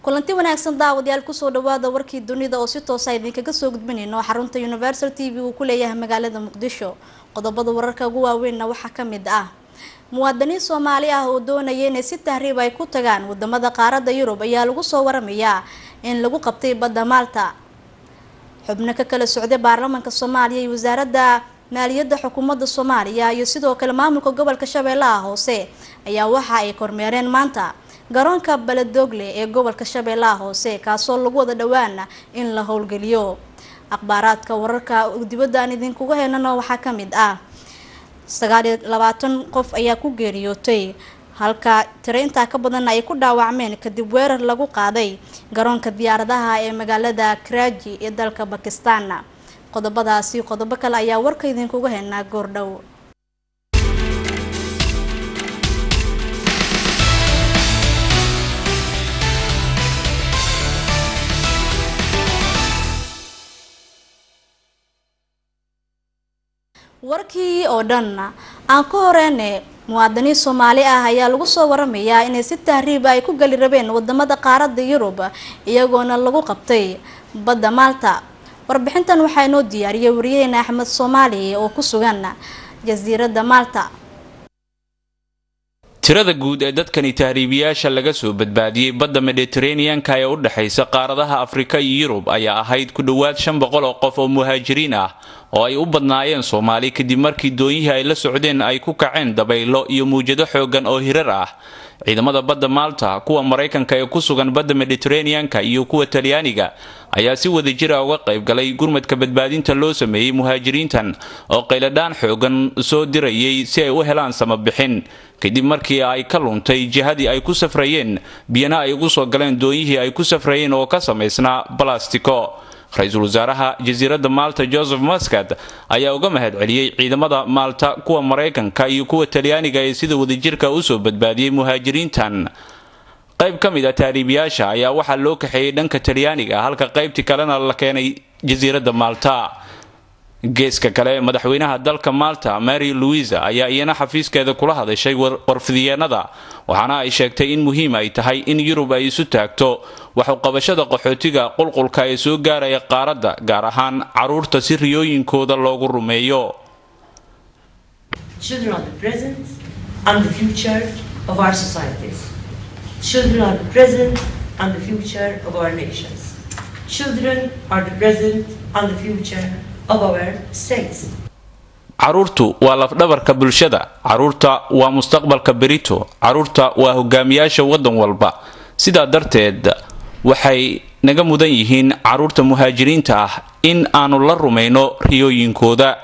kulanti wanaagsan daawadayaal kusoo dhawaada warkii dunida oo si toosa idinkaga soo gudbinayno xarunta universal t v uu ku leeyahay magaalada muqdisho qodobada wararka ugu waaweynna waxaa ka mid ah muwaadiniin soomaali ah oo doonaya inay si tahriib ay ku tagaan wadamada qaaradda yurub ayaa lagu soo waramayaa in lagu qabtay badda maalta xubno ka kala socday baarlamaanka soomaaliya iyo wasaaradda maaliyadda xukuumadda soomaaliya iyo sidoo kale maamulka gobolka shabeellaha hoose ayaa waxa ay kormeereen maanta garoonka baladogle ee gobolka shabeellaha hoose kaasoo lagu wada dhawaana in la howlgeliyo akhbaaraadka wararka dibadda aan idinkuga heynano waxaa ka mid ah sagaal iyo labaatan qof ayaa ku geeriyootay halka tiro intaa ka badanna ay ku dhaawacmeen kadib weerar lagu qaaday garoonka diyaaradaha ee magaalada karaaji ee dalka bakistan qodobadaasi qodobo kale ayaa warka idinkuga heynaa goordhow warkii oo dhan aan ka horeyne muwaadiniin soomaali ah ayaa lagu soo waramayaa inay si tahriiba ay ku gali rabeen wadamada qaaradda yurub iyagoona lagu qabtay badda maalta warbixintan waxaa inoo diyaariyay wariyaheena axmed soomaali oo ku sugan jasiiradda maalta tirada guud ee dadkani tahriibiyaasha laga soo badbaadiyey badda mediteraneanka ee u dhexaysa qaaradaha afrika iyo yurub ayaa ahayd ku dhowaad shan boqol oo qof oo muhaajiriin ah oo ay u badnaayeen soomaali kadib markii doonyihii ay la socdeen ay ku kaceen dabaylo iyo muwjado xoogan oo hirar ah ciidamada badda maalta kuwa maraykanka ee ku sugan badda mediteraneanka iyo kuwa talyaaniga ayaa si wada jira uga qayb galay gurmadka badbaadinta loo sameeyey muhaajiriintan oo qayladhaan xoogan soo dirayay si ay u helaan samabixin kadib markii ay ka luntay jihadii ay ku safrayeen biyana ay ugu soo galeen doonyihii ay ku safrayeen oo ka samaysnaa balastiko ra-iisul wasaaraha jasiiradda maalta joseph mascad ayaa uga mahad celiyey ciidamada maalta kuwa maraykanka iyo kuwa talyaaniga ee sida wadajirka usoo badbaadiyey muhaajiriintan qayb ka mid a taariibiyaasha ayaa waxaa loo kaxeeyey dhanka talyaaniga halka qaybtii kalena la keenay jasiiradda maalta geeska kale madaxweynaha dalka maalta mary louisa ayaa iyana xafiiskeeda kula hadashay warfidiyeenada waxaana ay sheegtay in muhiim ay tahay in yurub ay isu taagto waxuqabashada qaxootiga qulqulka ee soo gaaraya qaaradda gaar ahaan caruurta si riyooyinkooda loogu rumeeyo caruurtu waa lafdhabarka bulshada caruurta waa mustaqbalka berito caruurta waa hogaamiyaasha waddan walba sidaa darteed waxay naga mudan yihiin caruurta muhaajiriinta ah in aanu la rumayno riyooyinkooda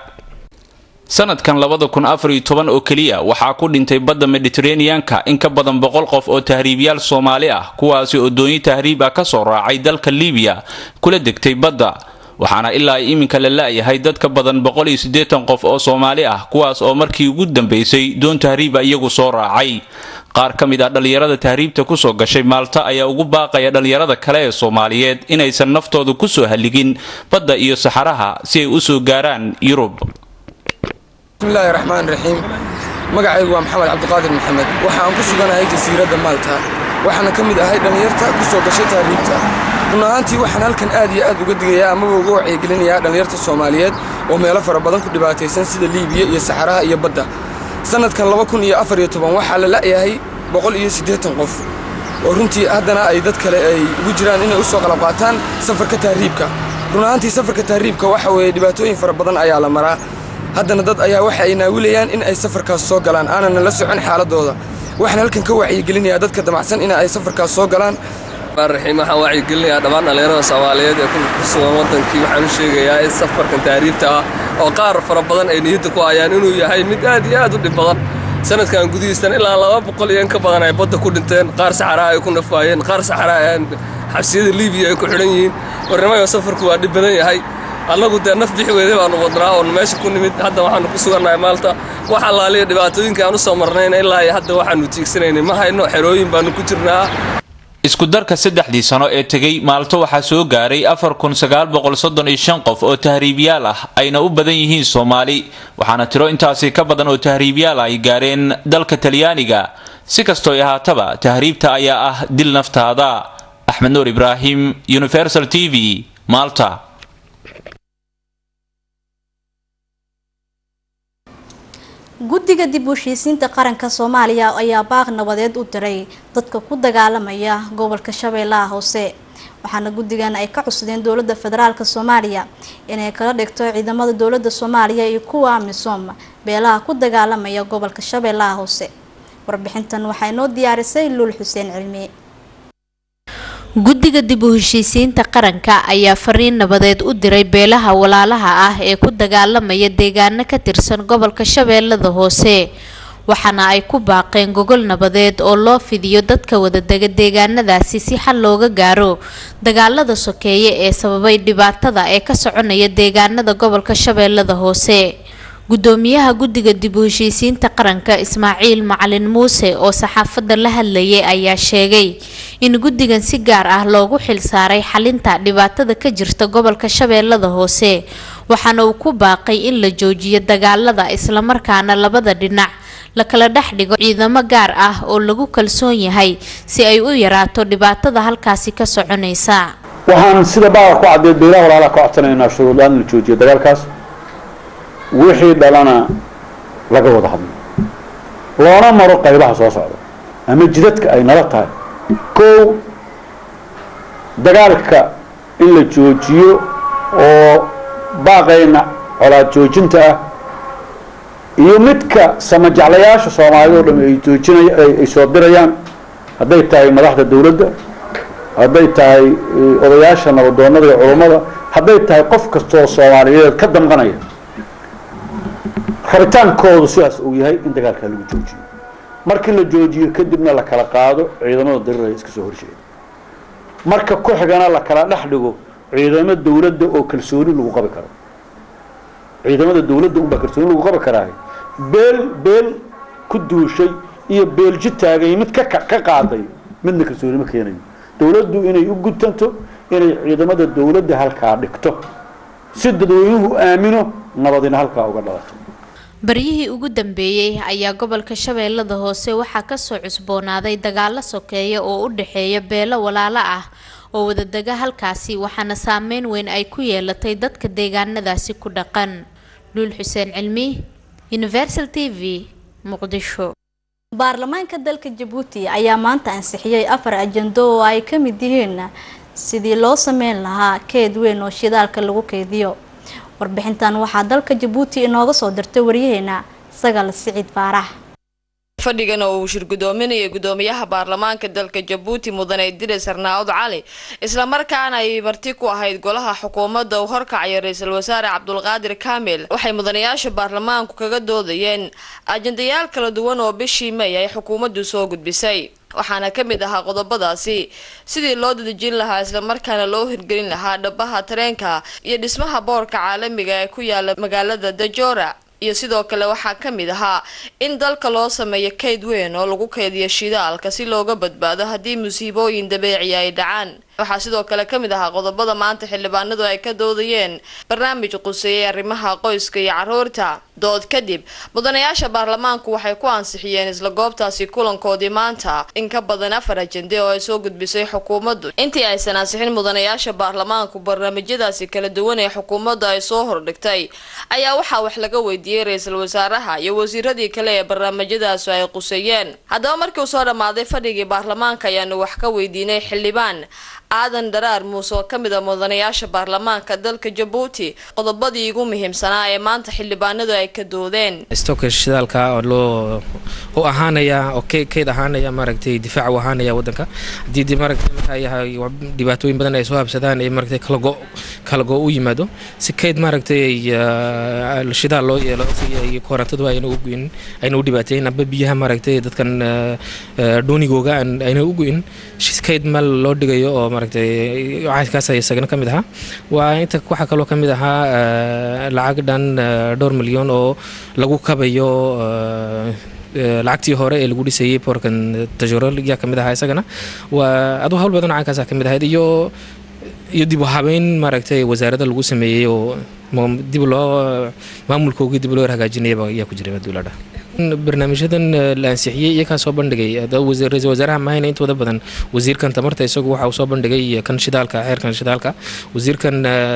sanadkan labada kun afar iyo toban oo keliya waxaa ku dhintay badda mediteraneanka in ka badan boqol qof oo tahriibyaal soomaali ah kuwaasi oo doonyo tahriib ah kasoo raacay dalka libiya kula degtay badda waxaana ilaa iminka la la-yahay dad ka badan boqol iyo siddeetan qof oo soomaali ah kuwaas oo markii ugu dambeysay doon tahriiba iyagu soo raacay qaar ka mid ah dhallinyarada tahriibta kusoo gashay maalta ayaa ugu baaqaya dhallinyarada kale ee soomaaliyeed inaysan naftooda kusoo haligin badda iyo saxaraha si ay usoo gaaraan yurub bismillaahi raxmaan raxiim magacaygu waa maxamed cabdiqaadir maxamed waxa aan ku suganahay jasiiradda maalta waxaana ka mid ahay dhallinyarta kusoo gashay tahriibta run ahaantii waxaan halkan aad iyo aad uga digayaa amaba uga wacyigelinayaa dhallinyarta soomaaliyeed oo meelo fara badan ku dhibaataysan sida liibiya iyo saxaraha iyo badda sannadkan laba kun iyo afar iyo toban waxaa la la'yahay boqol iyo siddeetan qof oo runtii haddana ay dad kale ay ugu jiraan inay u soo qalab qaataan safarka tahriibka run ahaantii safarka tahriibka waxa weeye dhibaatooyin fara badan ayaa la maraa haddana dad ayaa waxa ay naawilayaan in ay safarkaas soo galaan aanana la socon xaaladooda waxaan halkan ka wacyigelinayaa dadka damacsan in ay safarkaas soo galaan raxiim waxaan wacyigelinayaa dhammaan dhallinyarada soomaaliyeed ee ku sugan waddankii waxaan u sheegayaa in safarkan tahriibta ah oo qaar fara badan ay niyadda ku hayaan inuu yahay mid aad iyo aad u dhib badan sanadkan gudihiistan ilaa laba boqol iyo in ka badan ay badda ku dhinteen qaar saxaraa ay ku nafaayeen qaar saxaraa xabsiyada liibiya ay ku xidhan yihiin warnimayo safarku waa dhib badan yahay annagu dee naf bixi weyday baanu wadnaa oon meesha ku nimid hadda waxaanu ku sugannahay maalta wax allaaliya dhibaatooyinka aan u soo marnayna ilaa iyo hadda waxaanu tiigsanaynay ma hayno xerooyin baanu ku jirnaa isku darka saddexdii sano ee tegay maalto waxaa soo gaaray afar kun sagaal boqol soddon iyo shan qof oo tahriibyaal ah ayna u badan yihiin soomaali waxaana tiro intaasi ka badan oo tahriibyaal ay gaareen dalka talyaaniga si kastooy ahaataba tahriibta ayaa ah dil naftaada axmed nuur ibraahim universal t v malta guddiga dib u heshiisiinta qaranka soomaaliya ayaa baaq nabadeed u diray dadka ku dagaalamaya gobolka shabeellaha hoose waxaana guddigan ay ka cusdeen dowladda federaalk soomaaliya inay kala dhigto ciidamada dowladda soomaaliya iyo kuwa amisom beelaha ku dagaalamaya gobolka shabeellaha hoose warbixintan waxaa inoo diyaarisay luul xuseen cilmi guddiga dib u heshiisiinta qaranka ayaa fariin nabadeed u diray beelaha walaalaha ah ee ku dagaalamaya deegaano ka tirsan gobolka shabeellada hoose waxaana ay ku baaqeen gogol nabadeed oo loo fidiyo dadka wadadega deegaanadaasi si xal looga gaaro dagaalada sokeeye ee sababay dhibaatada ee ka soconaya deegaanada gobolka shabeellada hoose gudoomiyaha guddiga dib u heshiisiinta qaranka ismaaciil macalin muuse oo saxaafadda la hadlayay ayaa sheegay in guddigan si gaar ah loogu xilsaaray xalinta dhibaatada ka jirta gobolka shabeellada hoose waxaana uu ku baaqay in la joojiyo dagaalada islamarkaana labada dhinac la kala dhex dhigo ciidamo gaar ah oo lagu kalsoon yahay si ay u yaraato dhibaatada halkaasi ka soconaysa waxaan sida baaqar ku caddeed beelaha walaalaha ka codsanaynaa shuruudlaan la joojiyo dagaalkaas wixii dhalana laga wada hadlo loona maro qaybaha soo socda ama jidadka ay nala tahay kow dagaalka in la joojiyo oo baaqayna colaad joojinta ah iyo midka samajeclayaasha soomaalida oo dham ay joojinay ay soo dirayaan hadday tahay madaxda dawladda hadday tahay odayaasha nabadoonada iyo culummada hadday tahay qof kastaoo soomaaliyeed ka damqanaya rabitaankoodu sidaas uu yahay in dagaalkaa lagu joojiyo markii la joojiyo kadibna la kala qaado ciidamada dariraya iska soo horjeeda marka ku xigana la kala dhex dhigo ciidamo dawladda oo kalsooni lagu qabi karo ciidamada dawladda unbaa kalsooni lagu qabi karaahay beel beel ku duushay iyo beelji taagay mid ka ka qaaday midna kalsooni ma keenayo dawladdu inay u gudtanto inay ciidamada dawladda halkaa dhigto si dadweynuhu aamino nabadina halkaa uga dhalato baryihii ugu dambeeyey ayaa gobolka shabeellada hoose waxaa kasoo cusboonaaday dagaalo sokeeya oo u dhexeeya beelo walaalo ah oo wadadega halkaasi waxaana saameyn weyn ay ku yeelatay dadka deegaanadaasi ku dhaqan luul xuseen cilmi universal t v muqdisho baarlamaanka dalka jabuuti ayaa maanta ansixiyey afar ajando oo ay ka mid yihiin sidii loo sameyn lahaa keed weyn oo shidaalka lagu keediyo warbixintan waxaa dalka jabuuti inooga soo dirtay waryaheena sagal siciid faarax fadhigan oo uu shirgudoominaya gudoomiyaha baarlamaanka dalka jabuuti mudane idris arnaawud cali islamarkaana ay marti ku ahayd golaha xukuumadda uu horkacaya ra-iisul wasaare cabdulqaadir kaamil waxay mudanayaasha baarlamaanku kaga doodayeen ajandayaal kala duwan oo bishii may ay xukuumaddu soo gudbisay waxaana ka mid ahaa qodobadaasi sidii loo dadejin lahaa islamarkaana loo hirgelin lahaa dhabaha tareenka iyo dhismaha boorka caalamiga ee ku yaala magaalada dajora iyo sidoo kale waxaa ka mid ahaa in dalka loo sameeyo kayd weyn oo lagu kaydiyo shidaalka si looga badbaado haddii musiibooyin dabeeci ay dhacaan waxaa sidoo kale ka mid ahaa qodobada maanta xildhibaanadu ay ka doodayeen barnaamij quseeyay arrimaha qoyska iyo caruurta dood kadib mudanayaasha baarlamaanku waxay ku ansixiyeen isla goobtaasi kulankoodii maanta in ka badan afar ajende oo ay soo gudbisay xukuumaddu intii aysan ansixin mudanayaasha baarlamaanku barnaamijyadaasi kala duwan ee xukuumaddu ay soo hordhigtay ayaa waxaa wax laga weydiiyey ra-iisul wasaaraha iyo wasiiradii kale ee barnaamijyadaasi ay quseeyeen haddaba markii uu soo dhammaaday fadhigii baarlamaanka ayaanu wax ka weydiinay xildhibaan aadan dharaar muuse oo ka mid a mudanayaasha baarlamaanka dalka jabuuti qodobadii ugu muhiimsanaa ee maanta xildhibaanadu ay ka doodeen stoka shidaalka oo loo u ahaanaya oo keyd ahaanaya maaragtay difaac u ahaanaya wadanka haddii dib maaragtay markaa yahay dhibaatooyin badan ay soo habsadaan ee maaragtay kala go kala go u yimaado si keyd maaragtay shidaal loo yeelo si ay korantadu ayna u guin ayna u dhibaateyn amba biyaha maaragtay dadkan doonigooga ayna u guin keyd meel loo dhigayo oo maaragtay caadkaas isagana ka mid ahaa waa inta waxaa kaloo ka mid ahaa lacag dhan dhowr milyan oo lagu kabayo lacagtii hore ee lagu dhisayay boorkan tajoro yaa kamid ahaa isagana waa aduu hawl badan caankaasa ka mid ahayd iyo iyo dib u habeyn maaragtay wasaarada lagu sameeyey oo dib loo maamulkoogii dib loo hagaajinayaba yaa ku jiray maduuladha barnaamijyadan la ansixiyey iyo kaa soo bandhigay ra-iisul wasaaraha mahayna intooda badan wasiirkan tamarta isagu waxa uu soo bandhigay kan shidaalka xeerkan shidaalka wasiirkan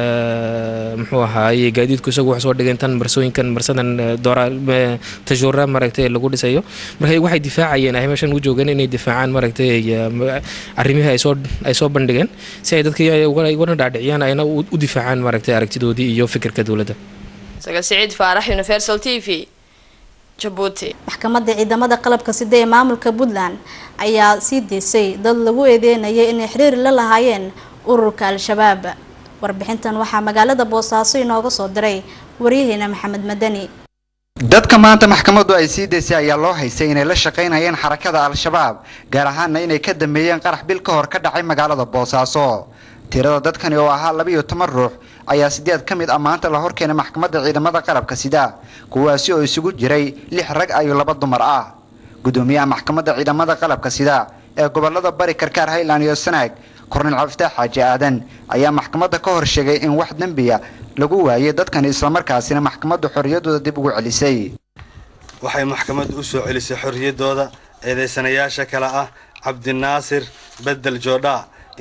muxuu ahaaye gaadiidku isagu waxa soo dhigeen tan marsooyinkan marsadan doora tajuura maaragtay lagu dhisayo marka waxay difaacayeen ay meeshan u joogeen inay difaacaan maaragtay arrimihii ay soo ay soo bandhigeen si ay dadkii ugana dhaadhiciyaan ayna u difaacaan maaragtay aragtidoodii iyo fikirka dowladda sagal siciid faarax universal t v jabuuti maxkamadda ciidamada qalabka sida ee maamulka puntland ayaa sii deysay dad lagu eedeynayay inay xiriir la lahaayeen ururka al-shabaab warbixintan waxaa magaalada boosaaso inooga soo diray waryaheena maxamed madani dadka maanta maxkamaddu ay sii daysay ayaa loo haysay inay la shaqaynayeen xarakada al-shabaab gaar ahaanna inay ka dambeeyeen qarax bil ka hor ka dhacay magaalada boosaaso tirada dadkani oo ahaa labiiyo toban ruux ayaa sideed ka mid ah maanta la horkeenay maxkamadda ciidamada qalabka sida kuwaasi oo isugu jiray lix rag iyo laba dumar ah gudoomiyaha maxkamadda ciidamada qalabka sida ee gobolada bari karkaar highland iyo sanaag kornel cabdifitaax xaaji aadan ayaa maxkamadda ka hor sheegay in wax dembiya lagu waayay dadkani islamarkaasina maxkamaddu xorriyaddooda dib ugu celisay waxay maxkamaddu u soo celisay xorriyaddooda eedaysanayaasha kale ah cabdinaasir bedel joodha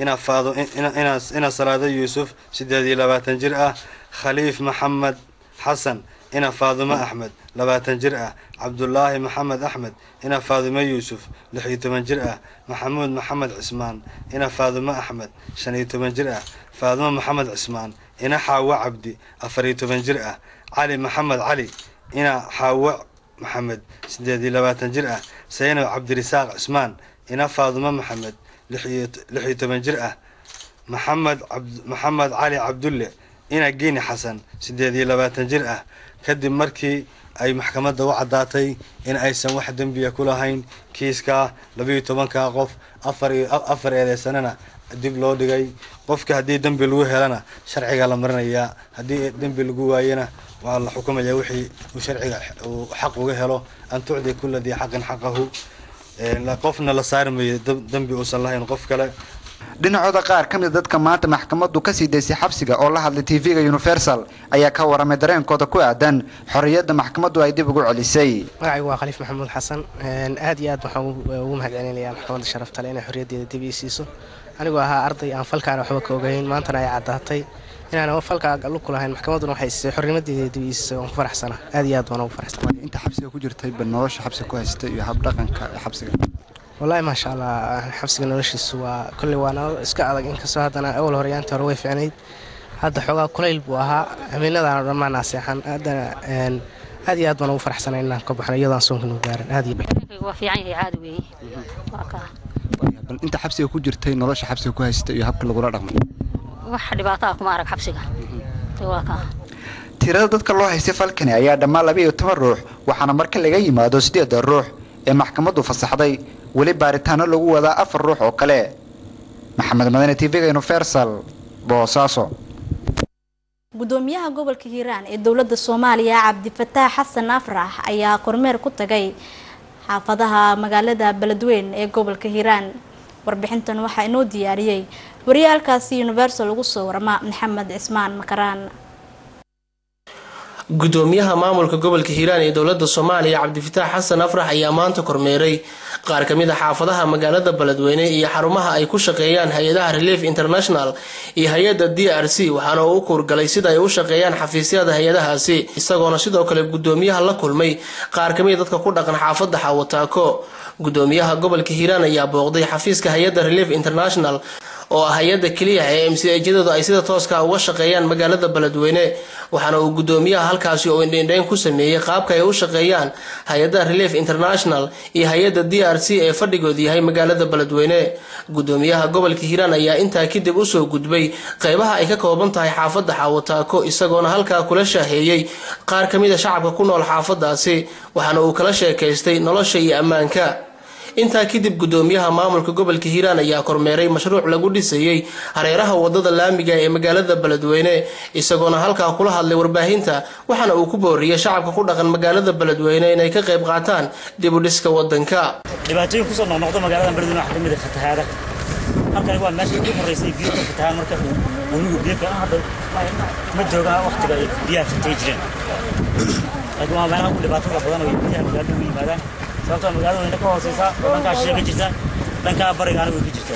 ina salaado yuusuf siddeed iyo labaatan jir ah khaliif maxamed xasan ina faadumo axmed labaatan jir ah cabdulaahi maxamed axmed ina faadumo yuusuf lix iyo toban jir ah maxamuud maxamed cismaan ina faadumo axmed shan iyo toban jir ah faadumo maxamed cismaan ina xaawo cabdi afar iyo toban jir ah cali maxamed cali ina xaawo maxamed siddeed iyo labaatan jir ah saynab cabdirisaaq cismaan ina faadumo maxamed lix iyo toban jir ah maxamed maxamed cali cabdulle ina geeni xasan siddeed iyo labaatan jir ah kadib markii ay maxkamadda u caddaatay in aysan wax dembiya ku lahayn kiiskaa labiiyo tobankaa qof afar eedeysanana dib loo dhigay qofka haddii dembi lagu helana sharciga la marinayaa haddii dembi lagu waayana waa la xukumayaa wixii uu sharciga uu xaq uga helo an tucdi kula dii xaqin xaqahu qofna la saarmayo dembi uusan lahayn qof kale dhinacooda qaar ka mid dadka maanta maxkamaddu kasii daysay xabsiga oo la hadlay tv-ga universal ayaa ka waramay dareenkooda ku aadan xorriyadda maxkamaddu ay dib ugu celisay magacaygu waa khaliif maxamuud xasan aad iyo aad waxaan ugu mahadcelinayaa maxkamadda sharaftale inay xorriyaddeeda dib ii siiso anigoo ahaa arday aan falkaana waxba ka ogayn maantana ay caddaatay inaan falka lug ku lahayn maxkamadduna waxay siisay xornimadeeda dib ii siisay waan ku faraxsana aad iyo aad waan ugu faraxsana inta xabsiga ku jirtay ba nolosha xabsiga ku haystay iyo habdhaqanka xabsiga wallaahi maasha allah xabsiga noloshiisu waa kolley waa nolol iska adag inkastoo haddana awal horeyaantii hore way ficnayd hadda xoogaa kulayl buu ahaa habeenadaan dhammaan naaseexan haddana aad iyo aad baan ugu faraxsanay inaan ka baxno iyadoo aan soonka noo gaarin aad iyo waa fiican yahay caadi weeye waa kaa bal inta xabsiga ku jirtay nolosha xabsiga ku haystay iyo habka lagula dhaqmay wax dhibaataa kuma arag xabsiga waa kaa tirada dadka loo haystay falkani ayaa dhammaan laba iyo toban ruux waxaana marka laga yimaado sideeda ruux ee maxkamaddu fasaxday weli baaritaano lagu wadaa afar ruux oo kale maxamed madane tv-ga universal boosaaso gudoomiyaha gobolka hiiraan ee dowladda soomaaliya cabdifataax xasan afrax ayaa kormeer ku tagay xaafadaha magaalada beledweyn ee gobolka hiiraan warbixintan waxaa inoo diyaariyey wariyaalkaasi universal ugu soo warama maxamed cismaan makaraan gudoomiyaha maamulka gobolka hiiraan ee dowlada soomaaliya cabdifataax xasan afrax ayaa maanta kormeeray qaar kamid a xaafadaha magaalada beledweyne iyo xarumaha ay ku shaqeeyaan hay-adaha relief international iyo hay-ada d r c waxaana uu u kuurgalay sida ay u shaqeeyaan xafiisyada hay-adahaasi isagoona sidoo kale gudoomiyaha la kulmay qaar kamid dadka ku dhaqan xaafada xawataako gudoomiyaha gobolka hiiraan ayaa booqday xafiiska hay-ada relief international oo ah hay-ada keliya ee mcjadoodu ay sida tooska uga shaqeeyaan magaalada beledweyne waxaana uu gudoomiyaha halkaasi oo indheindheyn ku sameeyey qaabka ay u shaqeeyaan hay-ada relief international iyo hay-ada d r c ee fadhigoodu yahay magaalada beledweyne gudoomiyaha gobolka hiiraan ayaa intaa kadib usoo gudbay qeybaha ay ka kooban tahay xaafada xaawataako isagoona halkaa kula shaaheeyey qaar kamid a shacabka ku nool xaafadaasi waxaana uu kala sheekaystay nolosha iyo ammaanka intaa kadib gudoomiyaha maamulka gobolka hiiraan ayaa kormeeray mashruuc lagu dhisayey hareeraha wadada laamiga ee magaalada beledweyne isagoona halkaa kula hadlay warbaahinta waxaana uu ku booriyey shacabka ku dhaqan magaalada beledweyne inay ka qayb qaataan dib u dhiska wadanka dhibaatooyin kusoo noqnoqda magaalada beledweyne waxaa kamid ah fatahaada halkani waa meesha ugu horeysay biyo ka fatahaan marka weligu biyo ka hadda ma joogaan waqtiga ay biyaha fatay jireen laakiin waa meelaha ugu dhibaatada badan oo gudaha magaalada ugu yimaadaan sababtoo magaalada wayna ka hooseysaa oo dhankaa shishe ka jirta dhankaa barigaana way ka jirtaa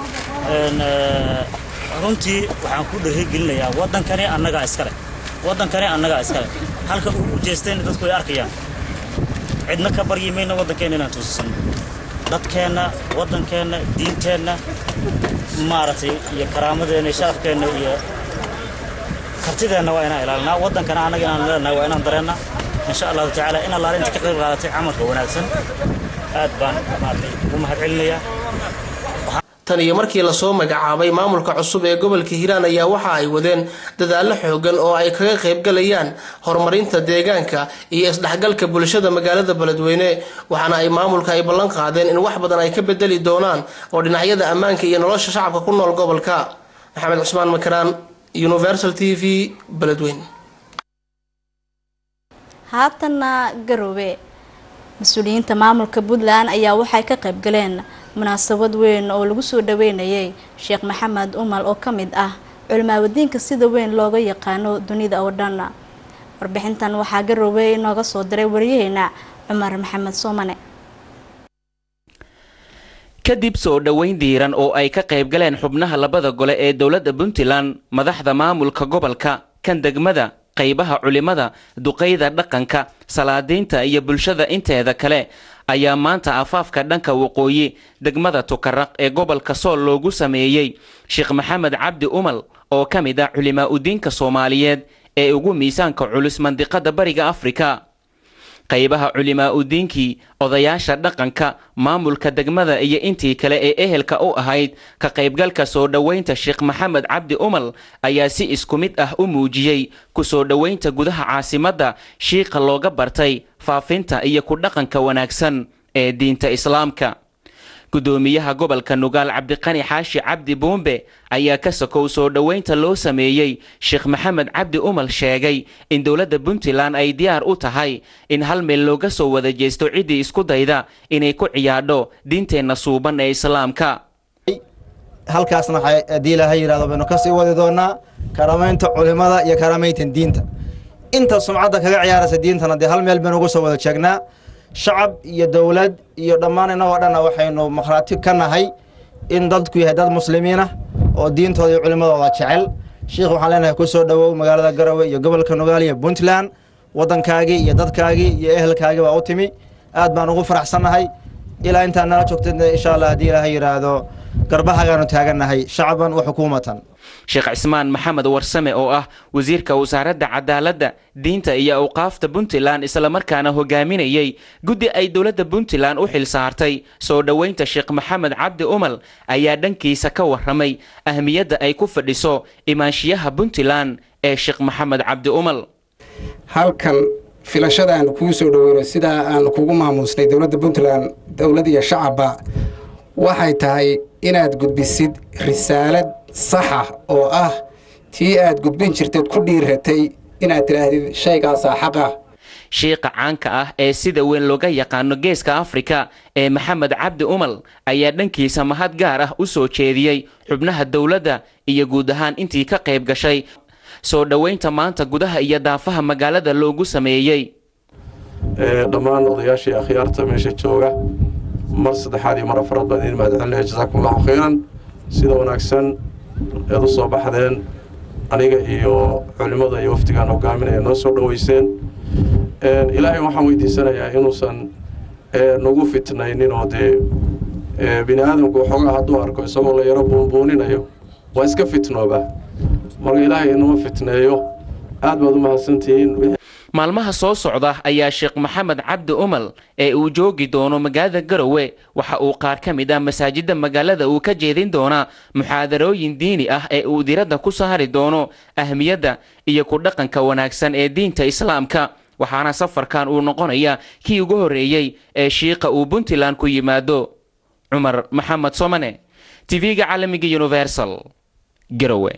runtii waxaan ku dhiirigelinayaa waddankani annagaa iskale waddankani annagaa iskale halka uu u jeestayna dadku ay arkayaan cidna ka baryi mayna waddankeenna inaan tuusisano dadkeenna waddankeenna diinteenna maaragtay iyo karaamadeenna iyo sharafkeenna iyo kartideenna waa inaan ilaalinaa waddankana annaga inaan leenahay waa inaan dareennaa insha allahu tacaala in allaale inta ka qayb qaadatay camalka wanaagsan aad baan maaragtay ugu mahad celinayaa tan iyo markii lasoo magacaabay maamulka cusub ee gobolka hiiraan ayaa waxa ay wadeen dadaallo xoogan oo ay kaga qaybgalayaan horumarinta deegaanka iyo isdhexgalka bulshada magaalada beledweyne waxaana ay maamulka ay ballan qaadeen in wax badan ay ka bedeli doonaan oo dhinacyada ammaanka iyo nolosha shacabka ku nool gobolka maxamed cusmaan makaraan universal t v beledweyne haatanna garoobe mas-uuliyiinta maamulka puntland ayaa waxay ka qayb galeen munaasabad weyn oo lagu soo dhaweynayay sheekh maxamed umal oo ka mid ah culimaawadiinka sida weyn looga yaqaano dunida oo dhan warbixintan waxaa garoobe inooga soo diray wariyaheena cumar maxamed soomane kadib soo dhoweyn diiran oo ay ka qayb galeen xubnaha labada gole ee dowladda puntland madaxda maamulka gobolka kan degmada qaybaha culimada duqayda dhaqanka salaadiinta iyo bulshada inteeda kale ayaa maanta afaafka dhanka waqooyi degmada tukaraq ee gobolka sool loogu sameeyey sheekh maxamed cabdi umal oo ka mid ah culimaa udiinka soomaaliyeed ee ugu miisaanka culus mandiqada bariga afrika qaybaha culimaa udiinkii odayaasha dhaqanka maamulka degmada iyo intii kale ee ehelka u ahayd ka qaybgalka soo dhoweynta sheekh maxamed cabdi umal ayaa si isku mid ah u muujiyey ku soo dhoweynta gudaha caasimadda shiiqa looga bartay faafinta iyo ku dhaqanka wanaagsan ee diinta islaamka gudoomiyaha gobolka nugaal cabdiqani xaashi cabdi buumbe ayaa ka sokow soo dhoweynta loo sameeyey sheekh maxamed cabdi umal sheegay in dowladda puntland ay diyaar u tahay in hal meel looga soo wada jeesto ciddii isku dayda inay ku ciyaadho diinteenna suuban ee islaamka halkaasna haddii ilaahay yidhahdo baynu kasii wadi doonaa karamaynta culimada iyo karamayntan diinta inta sumcadda kaga ciyaaraysa diintana dee hal meel baynu ugu soo wada jeegnaa shacab iyo dowlad iyo dhammaan innagoo dhanna waxaynu makhraati ka nahay in dadku yahay dad muslimiin ah oo diintooda iyo culimadooda jecel sheikh waxaan leenahay ku soo dhowow magaalada garowe iyo gobolka nugaal iyo puntland waddankaagii iyo dadkaagii iyo ehelkaagii baa u timi aad baan ugu faraxsannahay ilaa intaan nala joogtayna insha allah haddii ilaahay yidhaahdo garbahagaanu taagannahay shacaban wa xukuumatan sheekh cismaan maxamed warsame oo ah wasiirka wasaaradda cadaaladda diinta iyo awqaafta puntland islamarkaana hogaaminayey guddi ay dowladda puntland u xil saartay soo dhoweynta sheekh maxamed cabdi umal ayaa dhankiisa ka waramay ahmiyadda ay ku fadhiso imaanshiyaha puntland ee sheekh maxamed cabdi umal halkan filashada aanu kuu soo dhoweyno sidaa aanu kugu maamuusnay dowladda puntland dowlad iyo shacabba waxay tahay inaad gudbisid risaalad saxa oo ah tii aad gudbin jirteed ku dhiiratay inaad tidhaahdid shaygaasaa xaq ah shiiqa caanka ah ee sida weyn looga yaqaano geeska afrika ee maxamed cabdi umal ayaa dhankiisa mahad gaar ah u soo jeediyey xubnaha dowladda iyo guud ahaan intii ka qayb gashay soo dhoweynta maanta gudaha iyo daafaha magaalada loogu sameeyey dhammaan odayaashii akhyaarta meesha jooga mar saddexaad iyo mar afraad baan idin mahadcelinaya jasaakum allahu khayran sida wanaagsan eed u soo baxdeen aniga iyo culimmada iyo wafdigaan hogaaminaya noo soo dhoweyseen ilaahay waxaan weydiisanayaa inuusan nagu fitnaynin oo dee bini aadamku waxoogaa hadduu arko isagoo la yaro buunbuuninayo waa iska fitnooba marka ilaahay inama fitneeyo aad baad u mahadsantihiin maalmaha soo socda ayaa sheekh maxamed cabdi umal ee uu joogi doono magaalada garowe waxa uu qaar ka mid ah masaajidda magaalada uu ka jeedin doonaa muxaadarooyin diini ah ee uu diradda ku saari doono ahmiyadda iyo ku dhaqanka wanaagsan ee diinta islaamka waxaana safarkan uu noqonaya kii ugu horreeyey ee shiiqa uu puntland ku yimaado cumar maxamed somane tv-ga caalamiga universal garowe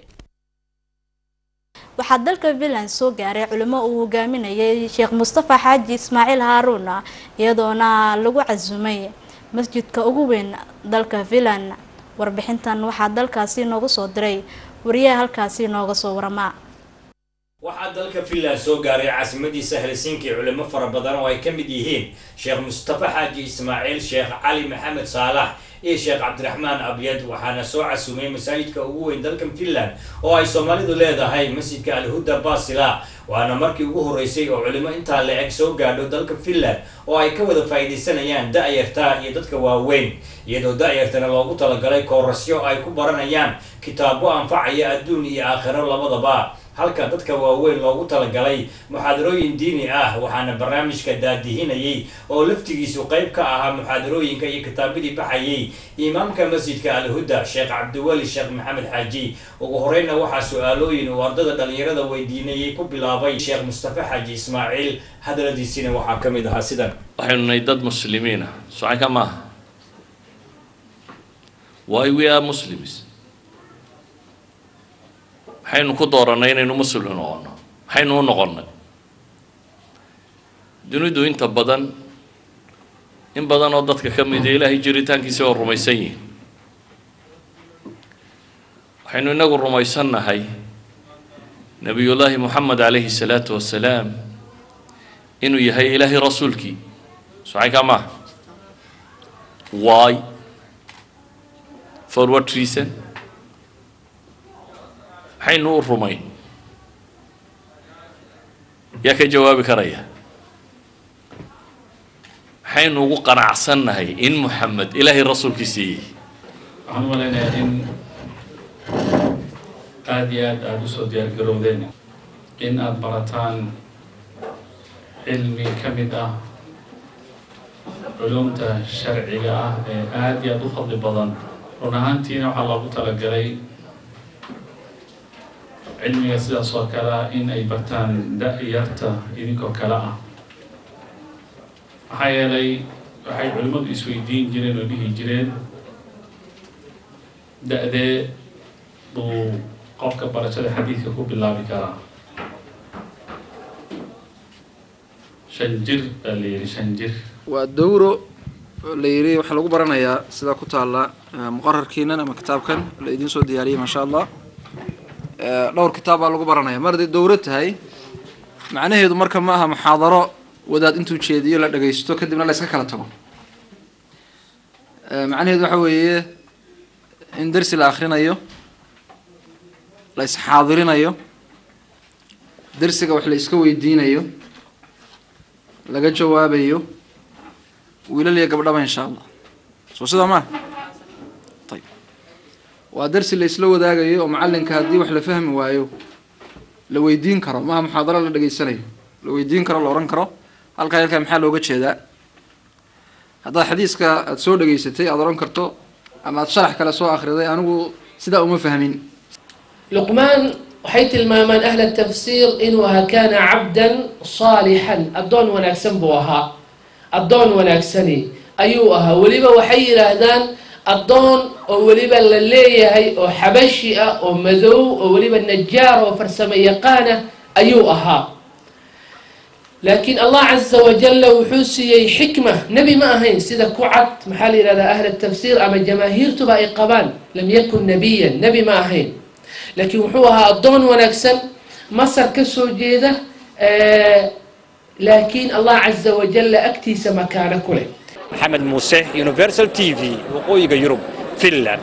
waxaa dalka finland soo gaaray culimo uu hogaaminayay sheekh mustafa xaaji ismaaciil haaruun iyadoona lagu casumay masjidka ugu weyn dalka finland warbixintan waxaa dalkaasi nooga soo diray wariyaha halkaasi nooga soo waramaa waxaa dalka finland soo gaaray caasimadiisa helsinki culimo fara badan oo ay ka mid yihiin sheekh mustafa xaaji ismaaciil sheekh cali maxamed saalax iyo sheekh cabdiraxmaan abyad waxaana soo casumay masaajidka ugu weyn dalkan finland oo ay soomaalidu leedahay masjidka alhuda basila waana markii ugu horreysay oo culimo intaa la-eg soo gaadho dalka finland oo ay ka wada faa'iidaysanayaan da-yarta iyo dadka waaweyn iyadoo da-yartana loogu talagalay koorasyo ay ku baranayaan kitaabo anfacaya adduun iyo aakhiro labadaba halka dadka waaweyn loogu talagalay muxaadarooyin diini ah waxaana barnaamijka daadihinayay oo laftigiisu qayb ka ahaa muxaadarooyinka iyo kitaabadii baxayay imaamka masjidka alhuda sheekh cabdiweli sheekh maxamed xaaji ugu horeyna waxaa su-aalooyin uu ardada dhalinyarada weydiinayay ku bilaabay sheekh mustafa xaaji ismaaciil hadaladiisina waxaa ka mid ahaa sidan waxaynu nahay dad muslimiina socanka maaha why we are muslims maxaynu ku doorannay inaynu muslim noqonno maxaynu u noqonnay dunidu inta badan in badan oo dadka ka mida ilaahay jiritaankiisa oo rumaysan yihin waxaynu inagu rumaysannahay nebiyullaahi moxamed calayhi salaatu wasalaam inuu yahay ilaahay rasuulkii socanka maaha why for what reason maxaynu u rumayn yaa ka jawaabi karaya maxaynu ugu qanacsannahay in moxamed ilaahay rasuulkiisa yihi waxaan u malaynayaa in aada iyo aad aada usoo diyaar garowdeen in aada barataan cilmi ka mid ah culumta sharciga ah ee aada iyo aada u fadli badan run ahaantiina waxaa loogu talagalay cilmiga sidaas oo kale ah in ay bartaan da-yarta idinkoo kale ah maxaa yeelay waxay culimmadu isweydiin jireen oo dhihi jireen da-dee buu qofka barashada xadiidka ku bilaabi karaa shan jir baa la yidhi shan jir waa dowro la yidhi waxaa lagu baranayaa sida ku taalla muqararkiinan ama kitaabkan la idiin soo diyaariyey maasha allah dhowr kitaab baa lagu baranaya mar hadday dowro tahay macnaheedu marka ma aha muxaadaro wadaad intuu jeediyo la dhagaysto kadibna la iska kala tago macnaheedu waxa weeye in dersi la akhrinayo la isxaadirinayo dersiga wax la iska weydiinayo laga jawaabayo wiilal iyo gabdhaba insha allah soo sidaa maa ayb waa darsi la isla wadaagayo oo macalinka haddii wax la fahmi waayo la weydiin karo maaha muxaadaro la dhageysanayo la weydiin karo la ohan karo halkaa halkaa maxaa looga jeedaa haddaad xadiiska aada soo dhageysatay aada ohan karto ama aada sharax kale soo akhriday anigu sidaa uma fahmin luqmaan waxay tilmaamaan ahla tafsiir inuu ahaa kaana cabdan saalixan addoon wanaagsan buu ahaa addoon wanaagsani ayuu ahaa weliba waxay yidhaahdaan addoon oo weliba la leeyahay oo xabashi ah oo madow oo weliba najaar oo farsamo yaqaana ayuu ahaa laakiin allah caza wajalla wuxuu siiyey xikma nebi ma ahayn sida ku cad maxaa la yidhahdaa ahla tafsiir ama jamaahiirtuba ay qabaan lam yakun nabiyan nebi ma ahayn laakiin wuxuu ahaa addoon wanaagsan masar ka soo jeeda laakiin allah caza wajalla agtiisa makaano ku leh maxamed muuse universal t v waqooyiga yurub finland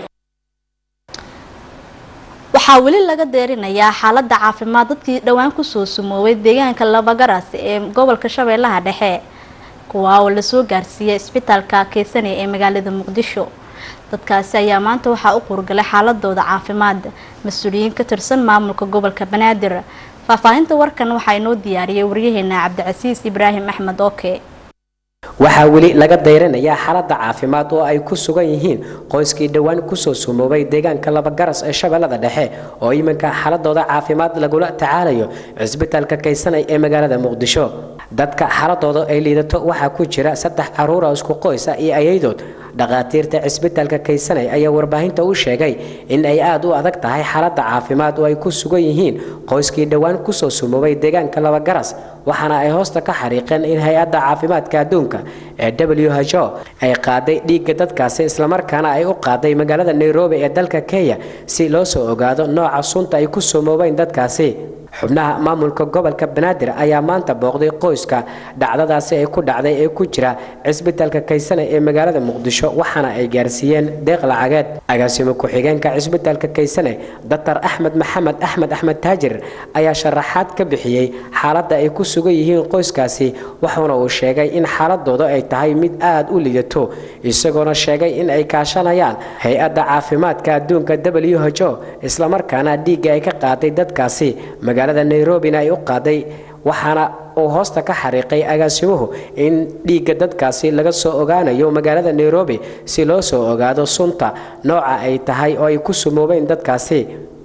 waxaa weli laga deerinayaa xaalada caafimaad dadkii dhowaan kusoo sumoobay deegaanka labagaras ee gobolka shabeellaha dhexe kuwaa oo lasoo gaarsiiyay isbitaalka keysanaya ee magaalada muqdisho dadkaasi ayaa maanta waxaa u quurgalay xaaladooda caafimaad mas-uuliyiin ka tirsan maamulka gobolka banaadir faahfaahinta warkan waxaa inoo diyaariyay waryaheena cabdicasiis ibraahim axmed oke waxaa weli laga dayranayaa xaaladda caafimaad oo ay ku sugan yihiin qoyskii dhowaan kusoo sumoobay deegaanka labagaras ee shabeellada dhexe oo iminka xaaladooda caafimaad lagula tacaalayo cisbitaalka kaysanay ee magaalada muqdisho dadka xaaladooda ay liidato waxaa ku jira saddex caruura isku qoysa iyo ayaydood dhakhaatiirta cisbitaalka kaysanay ayaa warbaahinta u sheegay in ay aada u adag tahay xaaladda caafimaad oo ay ku sugan yihiin qoyskii dhowaan kusoo sumoobay deegaanka labagaras waxaana ay hoosta ka xariiqeen in hay-adda caafimaadka adduunka ee w h o ay qaaday dhiigga dadkaasi islamarkaana ay u qaaday magaalada nairobi ee dalka kenya si loo soo ogaado nooca sunta ay ku sumoobeen dadkaasi xubnaha maamulka gobolka banaadir ayaa maanta booqday qoyska dhacdadaasi ay ku dhacday ee ku jira cisbitaalka kaysane ee magaalada muqdisho waxaana ay gaarsiiyeen deeq lacageed agaasimo ku-xigeenka cisbitaalka kaysane daktar axmed maxamed axmed axmed taajir ayaa sharaxaad ka bixiyey xaaladda ay ku sugan yihiin qoyskaasi waxaana uu sheegay in xaaladooda ay tahay mid aada u lidato isagoona sheegay in ay kaashanayaan hay-adda caafimaadka adduunka w h o islamarkaana dhiigga ay ka qaaday dadkaasi magaalada nairobina ay u qaaday waxaana uu hoosta ka xariiqay agaasimuhu in dhiigga dadkaasi laga soo ogaanayo magaalada nairobi si loo soo ogaado sunta nooca ay tahay oo ay ku sumoobeen dadkaasi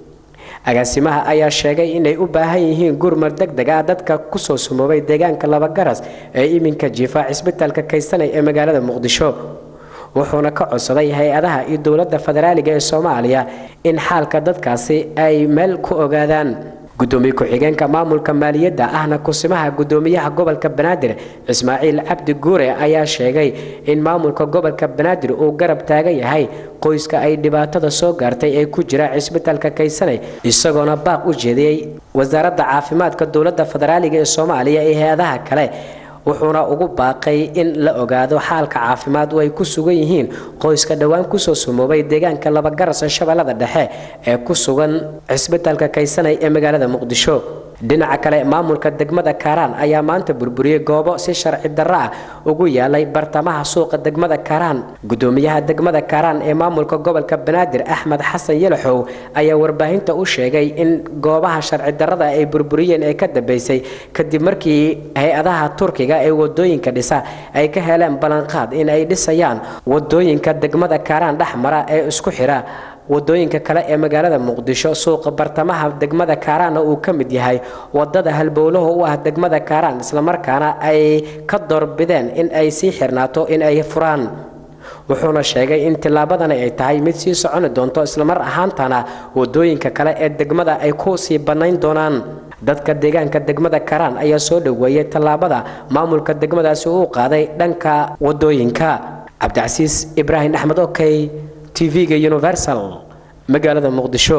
agaasimaha ayaa sheegay inay u baahan yihiin gurmar deg deg ah dadka kusoo sumoobay deegaanka labagaras ee iminka jiifa cisbitaalka kaysanay ee magaalada muqdisho wuxuuna ka codsaday hay-adaha iyo dowladda federaaliga ee soomaaliya in xaalka dadkaasi ay meel ku ogaadaan gudoomiye ku-xigeenka maamulka maaliyadda ahna kusimaha gudoomiyaha gobolka banaadir ismaaciil cabdi guure ayaa sheegay in maamulka gobolka banaadir uu garab taagan yahay qoyska ay dhibaatada soo gaartay ee ku jira cisbitaalka kaysanay isagoona baaq u jeediyey wasaaradda caafimaadka dowladda federaaliga ee soomaaliya iyo hay-adaha kale wuxuuna ugu baaqay in la ogaado xaalka caafimaad oo ay ku sugan yihiin qoyska dhowaan kusoo sumoobay deegaanka labagaras ee shabeellada dhexe ee ku sugan cisbitaalka kaysanay ee magaalada muqdisho dhinaca kale maamulka degmada kaaraan ayaa maanta burburiyey goobo si sharci darro ah ugu yaalay bartamaha suuqa degmada kaaraan gudoomiyaha degmada kaaraan ee maamulka gobolka banaadir axmed xasan yalaxow ayaa warbaahinta u sheegay in goobaha sharci darrada ay burburiyeen ee ka dambeysay kadib markii hay-adaha turkiga ee wadooyinka dhisa ay ka heleen ballanqaad in ay dhisayaan wadooyinka degmada kaaraan dhex mara ee isku xidha wadooyinka kale ee magaalada muqdisho suuqa bartamaha degmada kaaraanna uu ka mid yahay wadada halbowlaha u ah degmada kaaraan islamarkaana ay ka doorbideen in ay sii xirnaato in ay furaan wuxuuna sheegay in tillaabadani ay tahay mid sii soconi doonto islamar ahaantana wadooyinka kale ee degmada ay ku sii bannayn doonaan dadka deegaanka degmada karaan ayaa soo dhoweeyey tallaabada maamulka degmadaasi uu qaaday dhanka wadooyinka cabdicasiis ibraahim axmed okey tv-ga universal magaalada muqdisho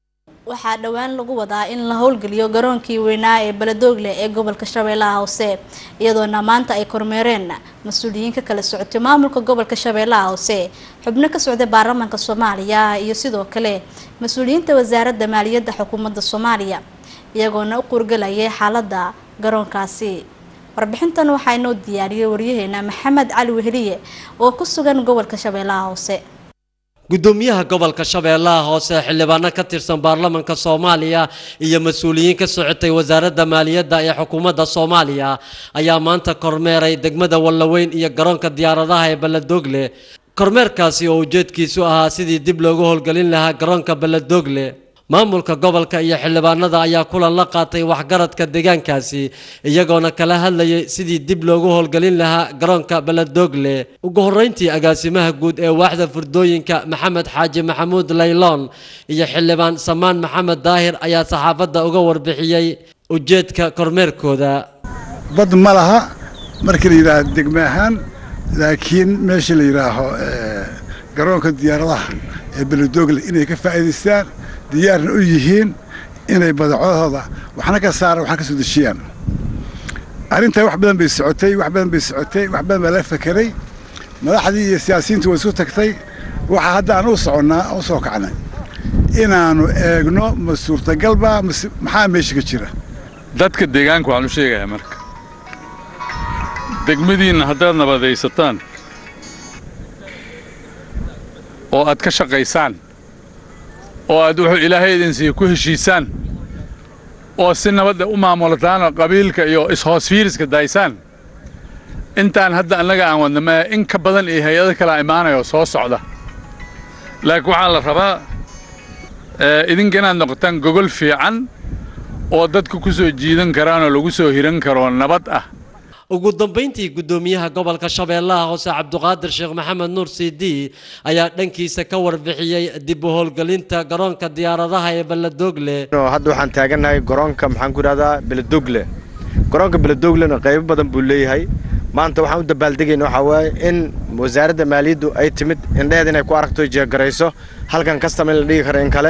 waxaa dhowaan lagu wadaa in la howlgeliyo garoonkii weynaa ee baladoogle ee gobolka shabeellaha hoose iyadoona maanta ay kormeereen mas-uuliyiin ka kala socotay maamulka gobolka shabeellaha hoose xubno ka socday baarlamaanka soomaaliya iyo sidoo kale mas-uuliyiinta wasaaradda maaliyadda xukuumadda soomaaliya iyagoona u qurgalayay xaaladda garoonkaasi warbixintan waxaa inoo diyaariyay waryaheena maxamed cali weheliye oo ku sugan gobolka shabeellaha hoose gudoomiyaha gobolka shabeellaha hoose xildhibaano ka tirsan baarlamanka soomaaliya iyo mas-uuliyiin ka socotay wasaaradda maaliyadda ee xukuumadda soomaaliya ayaa maanta kormeeray degmada wallaweyn iyo garoonka diyaaradaha ee balladogle kormeerkaasi oo ujeedkiisu ahaa sidii dib loogu howlgelin lahaa garoonka balladogle maamulka gobolka iyo xildhibaanada ayaa kulan la qaatay waxgaradka deegaankaasi iyagoona kala hadlayay sidii dib loogu howlgelin lahaa garoonka balladogle ugu horreyntii agaasimaha guud ee waaxda furdooyinka maxamed xaaji maxamuud layloon iyo xildhibaan samaan maxamed daahir ayaa saxaafadda uga warbixiyey ujeedka kormeerkooda bad ma laha markii la yidhaaho degme ahaan laakiin meesha la yidhaaho garoonka diyaaradaha ee balladogle inay ka faa'iidaystaan diyaarna u yihiin inay badacodooda waxna ka saaraan waxna ka soo dejiyaan arrintaa wax badan bay socotay wax badan bay socotay wax badan baa laga fakeray madaxdii iyo siyaasiyiintu way isu tagtay waxaa hadda aan u soconnaa u soo kacnay inaannu eegno ma suurtagalba mase maxaa meesha ka jira dadka deegaanka waxaan u sheegayaa marka degmadiinna haddaad nabadaysataan oo aad ka shaqaysaan oo aad wuxuu ilaahay idin siiya ku heshiisaan oo si nabadda u maamulataan qabiilka iyo is-hoosfiiriska daysaan intaan hadda annaga aan wadna ma in ka badan iyo hay-ado kalea imaanayoo soo socda laakiin waxaa la rabaa idinka inaad noqotaan gogol fiican oo dadka ku soo jiidan karaanoo lagu soo hiran karoo nabad ah ugu dambeyntii gudoomiyaha gobolka shabeellaha hoose cabduqaadir sheekh maxamed nuur cd ayaa dhankiisa ka warbixiyey dib u howlgelinta garoonka diyaaradaha ee balladogle hadda waxaan taagannahay garoonka maxaan ku idhahdaa beladogle garoonka beladoglena qaybo badan buu leeyahay maanta waxaan u dabaaldegayna waxaa waaye in wasaaradda maaliyaddu ay timid indheheed inay ku aragto jeegarayso halkan kastama in la dhigi karo in kale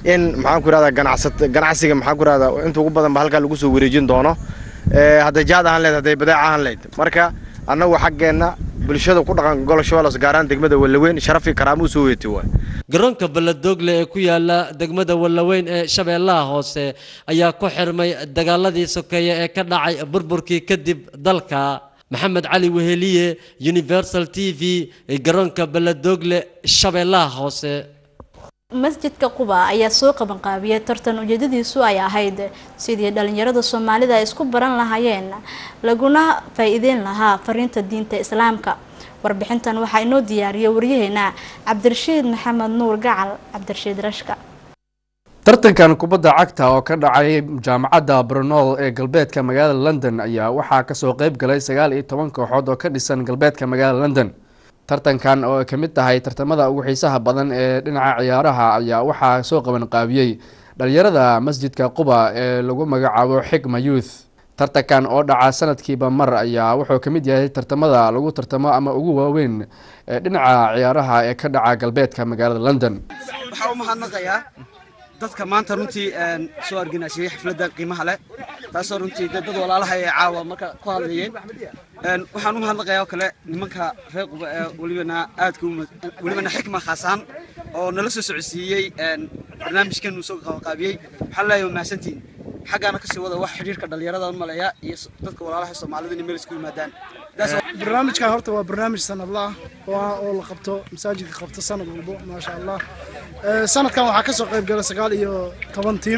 in maxaan ku ihahdaa ganacsat ganacsiga maxaan ku ihahdaa inta ugu badan ba halkaa lagu soo wareejin doono Ee, hadday jaad ahaan leed hadday badeec ahaan leyd marka annagu xaggeenna bulshada ku dhaqan gobol shabeelos gaaraan degmada wallaweyn sharaf iyo karaamo u soo weeti waay garoonka balladogle ee ku yaala degmada wallaweyn ee shabeellaha hoose ayaa ku xirmay dagaaladii sokeeye ee ka dhacay burburkii kadib dalka maxamed cali weheliye universal t v ee garoonka balladogle shabeellaha hoose masjidka quba ayaa soo qabanqaabiyay tartan ujeedadiisu ay ahayd sidii dhalinyarada soomaalida ay isku baran lahaayeen laguna faa-iideyn lahaa fariinta diinta islaamka warbixintan waxaa inoo diyaariyay waryaheena cabdirashiid maxamed nuur gacal cabdirashiid rashka tartankan kubadda cagta oo ka dhacay jaamacadda brunol ee galbeedka magaalada london ayaa waxaa kasoo qeyb galay sagaal iyo toban kooxood oo ka dhisan galbeedka magaalada london tartankan oo ay ka mid tahay tartamada ugu xiisaha badan ee dhinaca ciyaaraha ayaa waxaa soo qaban qaabiyey dhalinyarada masjidka quba ee lagu magacaabo xigma youth tartankan oo dhaca sanadkiiba mar ayaa wuxuu ka mid yahay tartamada lagu tartamo ama ugu waaweyn ee dhinaca ciyaaraha ee ka dhaca galbeedka magaalada london waxaa u mahadnaqayaa dadka maanta runtii een, soo arganaasiyey xafladda qiimaha leh taasoo runtii dee dad walaalaha ee caawa marka ku hadlayeen Een, waxaan u mahadnaqayaa oo kale nimanka reer quba ee welibana aadka u ma- welibana xikma khaas ahaan oo nala soo socodsiiyey een, barnaamijkan uu soo qabanqaabiyey waxaan leeyahay waa mahadsantihin xaggaana kasii wada wax xidhiirka dhallinyarada u maleeya iyo s- dadka walaalaha soomaalida inay meel isku yimaadaan barnaamijkan horta waa barnaamij sanadla ah oo ah oo la qabto masaajidka qabto sanad walbo maasha allah Ee, sanadkan waxaa kasoo qayb gala sagaal iyo toban tiim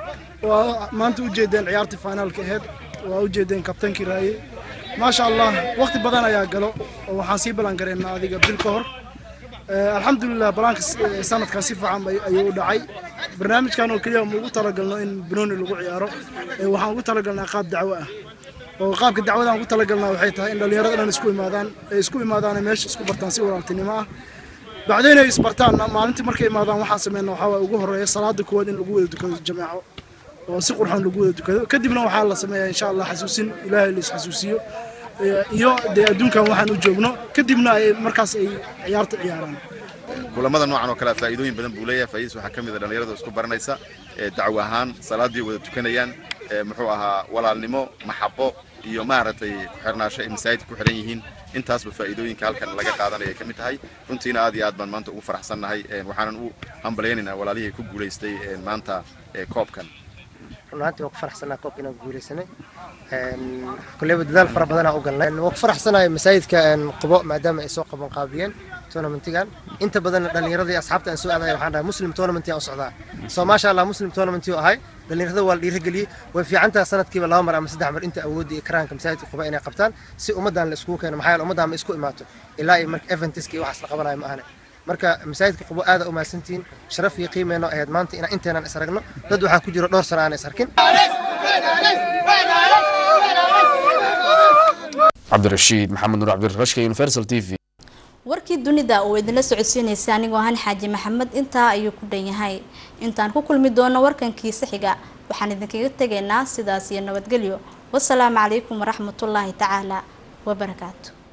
waa maanta ujeedeen ciyaartii finaalka aheyd waa ujeedeen kabtankii raaye maasha allah waqti badan ayaa galo oo waxaan sii balan gareynaa adiga bil ka hor Ee, alxamdulilah balaanka s- ee, sanadkan si fiican ay- ayuu u dhacay barnaamijkan oo keliya ma ugu talagalno in banooni lagu ciyaaro Ee, waxaan ugu talagalnaa qaab dacwo ah oo qaabka dacwadaan ugu talagalnaa waxay tahay in dhallinyarada dhan isku imaadaan ay isku imaadaan ay meesha isku bartaan si walaaltinimo ah bacdeen ay isbartaan maalintii markay imaadaan waxaan sameynaa waxaa waaye ugu horeeya salaada koowaad in lagu wada dukado jameeco oo si qurxoon lagu wada dukado kadibna waxaa la sameeyaa insha allah xasuusin ilaahay la isxasuusiyo Ee, iyo dee adduunkan waxaan u joogno kadibna ay markaas ay ciyaarta ciyaaraan kulamada noocan oo kale ah faa'iidooyin badan buu leeyahay faa'iidadiis waxaa ka mid ah dhallinyarada isku baranaysa ee dacwo ahaan salaadii wada tukanayaan ee muxuu ahaa walaalnimo maxabo iyo maaragtay ku xirnaasho ay masaajidka ku xiran yihiin intaasba faa'iidooyinka halkan laga qaadanaya ay ka mid tahay runtiina aad iyo aad baan maanta ugu faraxsannahay een, waxaanan u hambalyaynaynaa walaalihii ku guulaystay een, maanta ee koobkan run ahaantii waan ku faraxsanaa koobka inaan guuleysanay kulleyba dadaal fara badanaa u galnay waan ku faraxsanahay masaajidka een, qubo maadaama ay soo qaban qaabiyeen tournamentigan inta badan dhallinyarada iyo asxaabta aan soo aadaya waxaan dhahay muslim tournament aan u socdaa soo maasha allah muslim tournament uu ahay dhallinyarada waa la dhiirigeliyey way fiican tahay sanadkiiba laba mar ama saddex mar inta awoodda iyo karaanka masaajidka quba inay qabtaan si ummaddan la iskugu keeno maxaa yeele ummaddan ma isku imaato ilaa iyo marka eventiska iyo waxaas la qabanayo ma ahane marka masaajidka qubo aada u mahadsantihiin sharaf iyo qiimeyno ahayd maanta inaan inteenaan is aragno dad waxaa ku jiro dhowr sano aan is arkin cabdirashiid maxamed nuur cabdirashka universal t v warkii dunida oo idinla socodsiinaysa anigoo ahaan xaaji maxamed intaa ayuu ku dhan yahay intaan ku kulmi doono warkankiisa xiga waxaan idinkaga tegaynaa sidaas iyo nabadgelyo wasalaamu calaykum waraxmatullaahi tacaala wabarakaatu